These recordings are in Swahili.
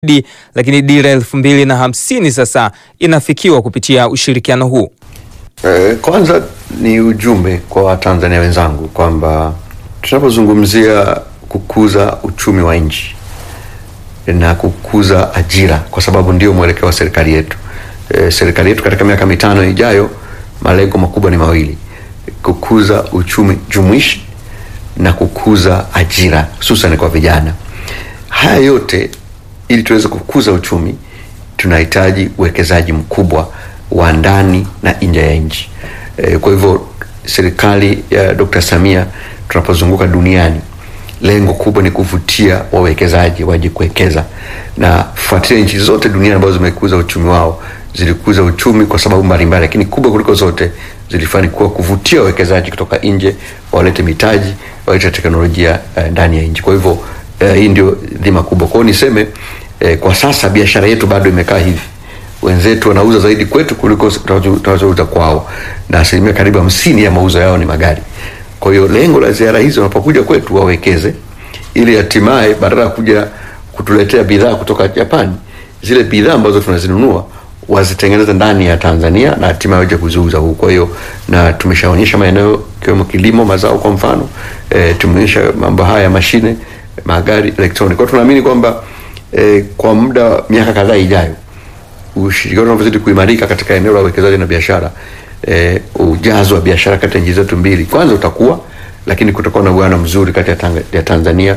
lakini dira elfu mbili na hamsini sasa inafikiwa kupitia ushirikiano huu. Eh, kwanza ni ujumbe kwa Watanzania wenzangu kwamba tunapozungumzia kukuza uchumi wa nchi na kukuza ajira, kwa sababu ndio mwelekeo wa serikali yetu. Eh, serikali yetu katika miaka mitano ijayo, malengo makubwa ni mawili: kukuza uchumi jumuishi na kukuza ajira hususan kwa vijana. Haya yote ili tuweze kukuza uchumi tunahitaji uwekezaji mkubwa wa ndani na nje ya nchi. E, kwa hivyo serikali ya Dr. Samia tunapozunguka duniani, lengo kubwa ni kuvutia wawekezaji waje kuwekeza, na fuatilia nchi zote duniani ambazo zimekuza uchumi wao zilikuza uchumi kwa sababu mbalimbali, lakini kubwa kuliko zote zilifanikiwa kuvutia wawekezaji kutoka nje, walete mitaji, walete teknolojia uh, ndani ya nchi. Kwa hivyo uh, hii ndio dhima kubwa. Kwa hiyo niseme uh, kwa sasa biashara yetu bado imekaa hivi wenzetu wanauza zaidi kwetu kuliko tunachouza kwao, na asilimia karibu hamsini ya mauzo yao ni magari. Kwa hiyo lengo la ziara hizo, wanapokuja kwetu wawekeze, ili hatimaye badala ya kuja kutuletea bidhaa kutoka Japani, zile bidhaa ambazo tunazinunua wazitengeneze ndani ya Tanzania na hatimaye waje kuziuza huku. Kwa hiyo na tumeshaonyesha maeneo ikiwemo kilimo, mazao kwa mfano e, tumeonyesha mambo haya ya mashine, magari, electronic. Kwa tunaamini kwamba e, kwa muda miaka kadhaa ijayo ushirikiano unavyozidi kuimarika katika eneo la uwekezaji na biashara e, ujazo wa biashara kati ya nchi zetu mbili kwanza utakuwa, lakini kutakuwa na uwiano mzuri kati ya, tanga, ya Tanzania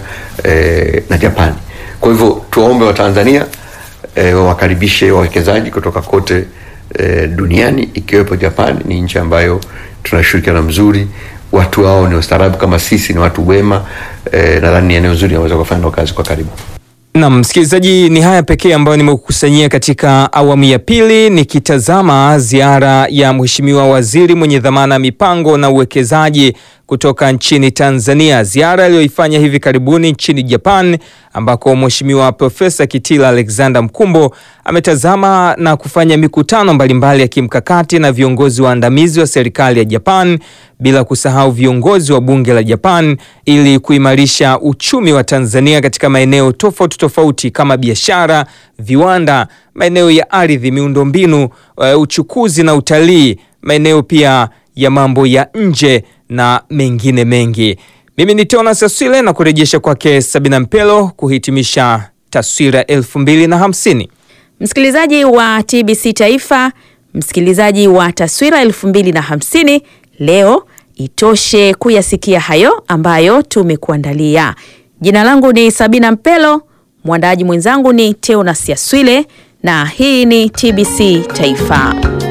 e, na Japani. Kwa hivyo tuwaombe Watanzania e, wakaribishe wawekezaji kutoka kote e, duniani ikiwepo Japani. Ni nchi ambayo tuna ushirikiano mzuri, watu wao ni wastaarabu kama sisi, ni watu wema e, nadhani ni eneo zuri naweza kufanya nao kazi kwa karibu. Na msikilizaji, ni haya pekee ambayo nimekukusanyia katika awamu ya pili, nikitazama ziara ya Mheshimiwa Waziri mwenye dhamana ya mipango na uwekezaji kutoka nchini Tanzania, ziara aliyoifanya hivi karibuni nchini Japan, ambako Mheshimiwa Profesa Kitila Alexander Mkumbo ametazama na kufanya mikutano mbalimbali ya kimkakati na viongozi waandamizi wa serikali ya Japan, bila kusahau viongozi wa bunge la Japan ili kuimarisha uchumi wa Tanzania katika maeneo tofauti tofauti kama biashara, viwanda, maeneo ya ardhi, miundombinu, uh, uchukuzi na utalii, maeneo pia ya mambo ya nje na mengine mengi. Mimi ni Tona Saswile na kurejesha kwake Sabina Mpelo kuhitimisha taswira elfu mbili na hamsini. Msikilizaji wa TBC Taifa, msikilizaji wa taswira elfu mbili na hamsini, leo itoshe kuyasikia hayo ambayo tumekuandalia. Jina langu ni Sabina Mpelo, mwandaaji mwenzangu ni Teonas Yaswile na hii ni TBC Taifa.